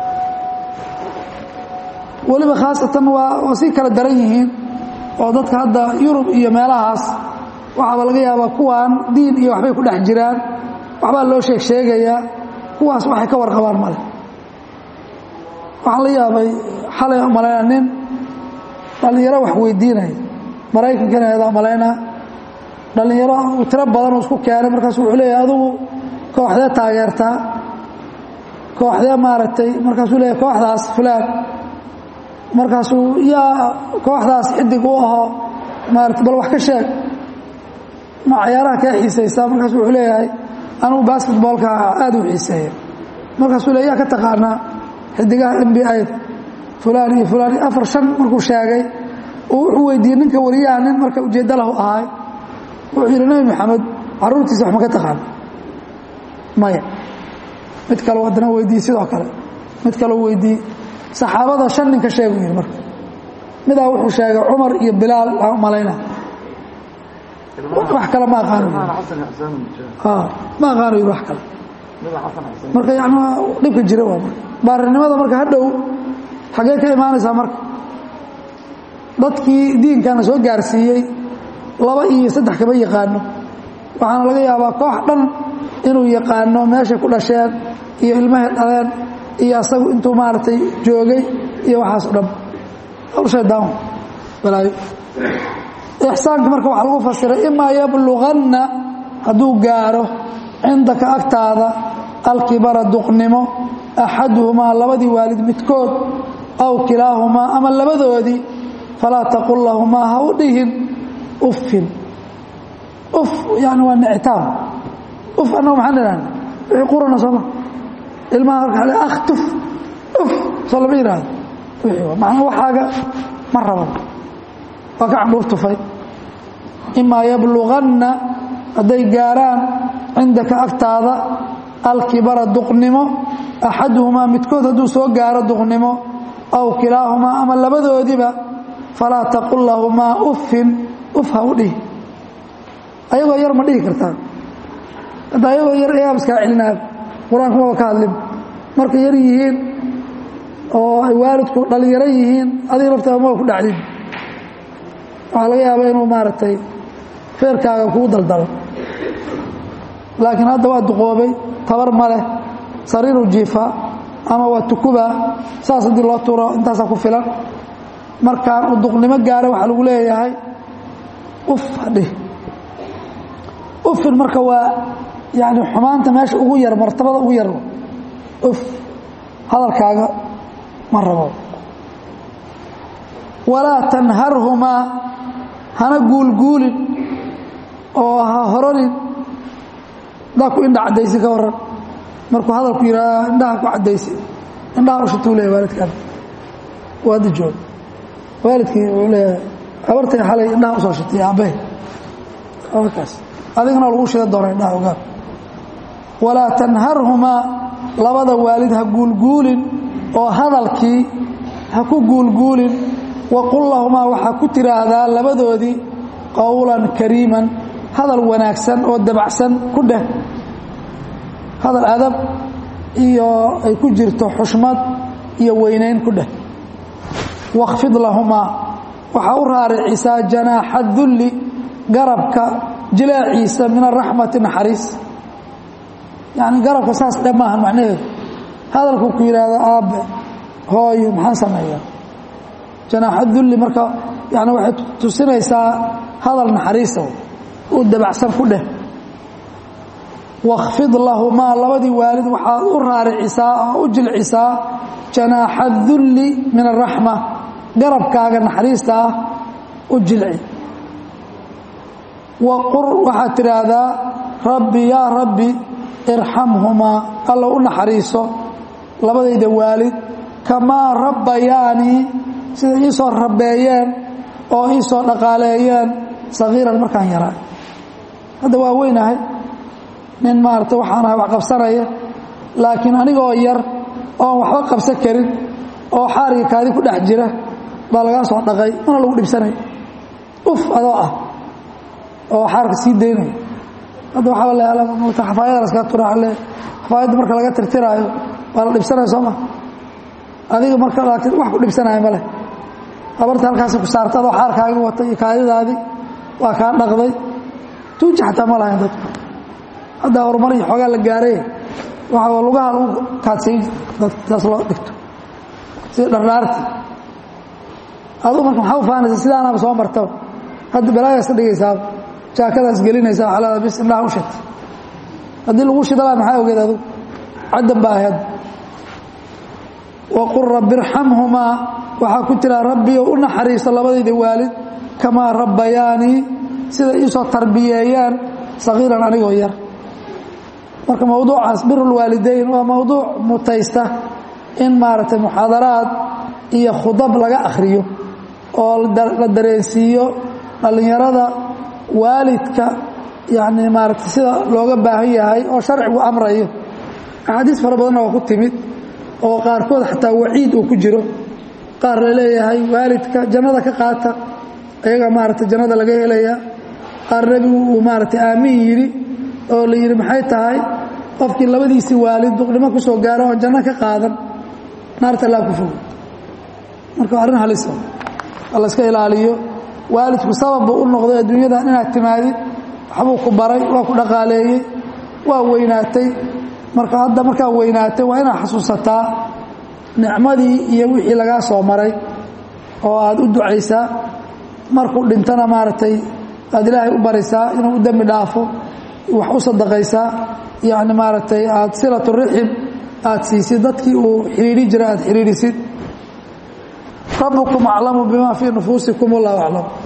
weliba khaasatan waa waa sii kala daran yihiin oo dadka hadda yurub iyo meelahaas waxaaba laga yaabaa kuwaan diin iyo waxbay ku dhex jiraan waxbaa loo sheeg sheegayaa kuwaas waxay ka warqabaan male waxaan la yaabay xalay malayna nin dhallinyaro wax weydiinaya maraykankana eedaa malaynaa dhallinyaro uu tiro badan uu isku keenay markaasu wuxuu leeyahay adugu kooxdee taageertaa kooxdee maaragtay markaasuu leeyahay kooxdaas fulaan markaasuu yaa kooxdaas xidig u ahoo maarata bal wax ka sheeg ma cayaaraha kaa xiisaysaa markaasu wuxuu leeyahay anugu basketboolka aad u xiiseeya markaasuu le yaa ka taqaanaa xidigaha n b a fulaan iyo fulaan iyo afar shan markuu sheegay oo wuxuu weydiiyey ninka wariyaha nin marka ujeeddo lahu ahay wuxuu yidhi nebi maxamed carruurtiisa wax ma ka taqaana maya mid kaleo haddana weydiiyey sidoo kale mid kaleo weydiiyey saxaabada shan ninka sheegu yidhi marka midaa wuxuu sheegay cumar iyo bilaal waxaan u malaynaa wax kale ma aqaano ma aqaano yidhi wax kale marka yani dhibka jira waa marka baarinimada marka hadhow xaggee ka imaanaysaa marka dadkii diinkana soo gaarsiiyey laba iyo saddex kama yaqaano waxaana laga yaabaa koox dhan inuu yaqaano meeshay ku dhasheen iyo ilmahay dhaleen iyo asagu intuu maaragtay joogay iyo waxaas o dhan hawl shaydaan balaayo ixsaanka marka waxaa lagu fasiray imaa yabluganna hadduu gaaro cindaka agtaada alkibara duqnimo axaduhumaa labadii waalid midkood aw kilaahumaa ama labadoodii falaa taqul lahumaa ha u dhihin uffin uf yani waa nictaam uf annagu maxaan idhahna wixii qurana sooma ilmaha marka le akh tuf uf soo lama yidhaahdo wixii macnaa waxaaga ma raban waa ka candhuuf tufay imaa yabluganna hadday gaaraan cindaka agtaada alkibara duqnimo axaduhumaa midkood hadduu soo gaaro duqnimo aw kilaahumaa ama labadoodiiba falaa taqul lahumaa uffin uf ha u dhihi ayagoo yar ma dhihi kartaa hadda ayagoo yar ayaab iskaa celinaa qur-aanku maba ka hadlin markay yar yihiin oo ay waalidku dhalinyaro yihiin adiga laftaada maba ku dhacdin waxaa laga yaabaa inuu maaragtay feerkaaga kuu daldalo laakiin hadda waa duqoobay tabar ma leh sariiru jiifa ama waa tukuba saas haddii loo tuuro intaasaa ku filan markaan uu duqnimo gaara waxaa lagu leeyahay uf hadhih ufin marka waa yani xumaanta meesha ugu yar martabada ugu yar uf hadalkaaga ma rabo walaa tanharhumaa hana guulguulin oo ha horonin indaa ku indha caddaysi ka waran markuu hadalku yidhaah indhaha ku caddaysi indhaha ushutuu leeyahy waalidkaan waa hadda joog waalidkii wuxuu leeyahay habartay xalay indhaha usoo shitay aabbahe kaas adigana lagu shida doona indhaha ogaa walaa tanharhumaa labada waalid ha guulguulin oo hadalkii ha ku guulguulin waqul lahumaa waxaa ku tiraahdaa labadoodii qowlan kariiman hadal wanaagsan oo dabacsan ku dheh hadal adab iyo ay ku jirto xushmad iyo weynayn ku dheh wakfid lahumaa waxaa u raaricisaa janaaxa dulli garabka jilaaciisa min araxmati naxariis yani garabka saas dhe maaha macnaheedu hadalku ku yidhaahdo aabbe hooyo maxaan sameeyaa janaaxa dulli marka yani waxay tusinaysaa hadal naxariisa u dabacsan ku dheh wakfid lahumaa labadii waalid waxaad u raaricisaa oo u jilcisaa janaaxa dulli min araxma garabkaaga naxariista ah u jilci waqur waxaad tidhaahdaa rabbi yaa rabbi irxamhumaa alla u naxariiso labadayda waalid kamaa rabbayaanii sida ii soo rabeeyeen oo ii soo dhaqaaleeyeen sagiiran markaan yaraa hadda waa weynahay nin maarata waxaan ahay wax qabsanaya laakiin anigoo yar oon waxba qabsan karin oo xaariga kaadi ku dhex jira baa lagaa soo dhaqay mana lagu dhibsanay uf adoo ah oo xaarka sii daynaya hadda waxaa le xafaayada laskaga tura le xafaayadda marka laga tirtiraayo waa la dhibsanaya soo ma adiga marka laakiin wax ku dhibsanaya ma leh habarta halkaasi ku saarta adoo xaarkaaga wata iyo kaadidaadii waa kaa dhaqday tuuji xataa ma lahayn dadku haddaa horumar iyo xoogaa la gaaray waxaa lugaha lagu kaadsay dadkaas loo dhigto sida dhardhaarti aduu marka maxaa u faanaysa sidaanaaba soo martaba hadda balaagaas ka dhigaysaa jaakadaas gelinaysa waxaa leedaa bis indhaha u shita haddii lagu shida laha maxaa ogeed adugu caddan baa ahayd waqul rabbi irxamhumaa waxaa ku tiraa rabbiyo u naxariiso labadayda waalid kamaa rabbayaanii sida iisoo tarbiyeeyaan sagiiran anigoo yar marka mowduucaas birulwaalidayn waa mowduuc mutaysta in maaragtay muxaadaraad iyo khudab laga akhriyo oo la dareensiiyo dhallinyarada waalidka yani maaragtay sida looga baahan yahay oo sharcigu amrayo axaadiis fara badanna waa ku timid oo qaarkood xataa waciid uu ku jiro qaar la leeyahay waalidka jannada ka qaata ayaga maaragtay jannada laga helaya qaar nebigu uu maaragtay aamin yidhi oo la yidhi maxay tahay qofkii labadiisii waalid duqnimo ku soo gaaro oon janno ka qaadan naarta laa ku fogo marka arrin halisa la iska ilaaliyo waalidku sabab buu u noqday adduunyadan inaad timaadid waxbuu ku baray waa ku dhaqaaleeyey waa weynaatay marka hadda markaa weynaatay waa inaad xasuusataa nicmadii iyo wixii lagaa soo maray oo aad u ducaysaa markuu dhintana maaragtay aad ilaahay u barisaa inuu u dembi dhaafo wax u sadaqaysaa yacni maaragtay aada silatu rixim aada siisid dadkii uu xidhiidhi jira aada xidhiidhisid rabbukum aclamu bima fii nufuusikum wallahu aclam